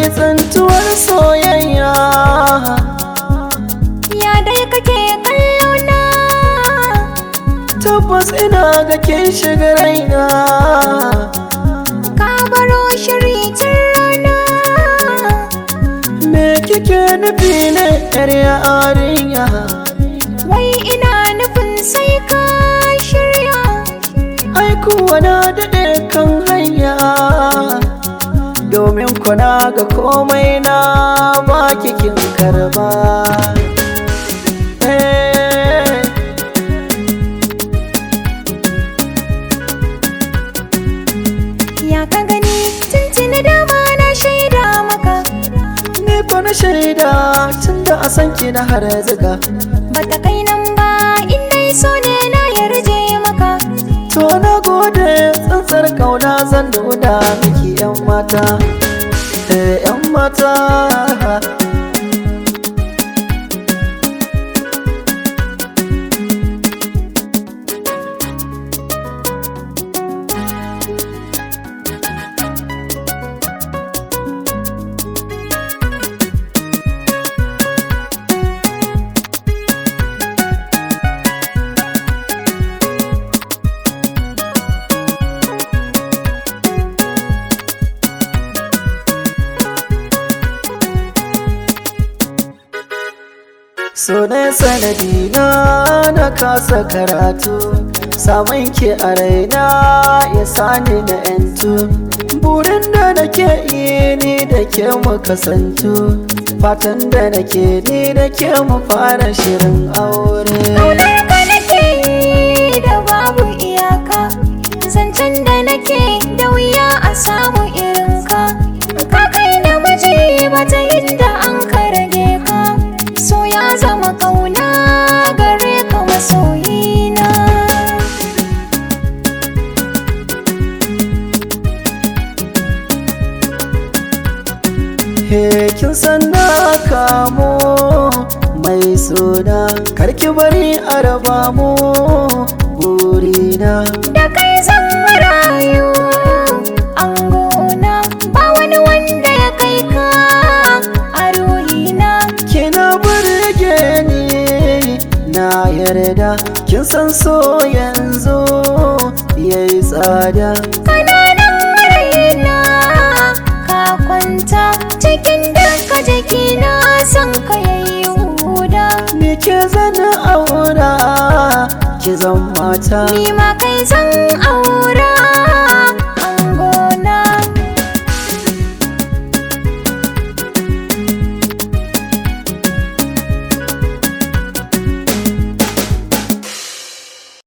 tsantuwar soyayya ya dai kake kallona tabbas ina ga kin shiga raina ka baro shiri tun rana me kike nufi ne yar yarinya wai ina nufin sai ka shirya ai kuwa na daɗe kan hanya domin kuna ga komai na ba kikin karba Eh, ya ka gani tuntuni dama na shaida maka ni ko na shaida tun da a san ki na har ziga bata kai nan ba in dai so ne na yarje maka to na gode tsantsar kauna zan nuna miki yan mata eh yan mata So ne sanadi na na kasa karatu Samun ki a raina ya sani na yantu Burin da nake yi ni da ke mu kasantu Fatan da nake ni da ke mu fara shirin aure Ƙaunar ka nake yi da babu iyaka Zancen da nake da wuya a samu irinka Ka kai namiji bata yadda an ka rage ka So ya zama ƙauna gare ka masoyina He kin san na kamo mai suna Karki bari a raba mu burina Da kai zan rayu angona Ba wani wanda ya kai ka a ruhina Kina burge ni na yarda Kin san so yanzu yayi tsada Kananan raina ka kwanta cikin duka jikina son ka yayi huda Ni ke zan aura ki zan mata ni ma kai zan aura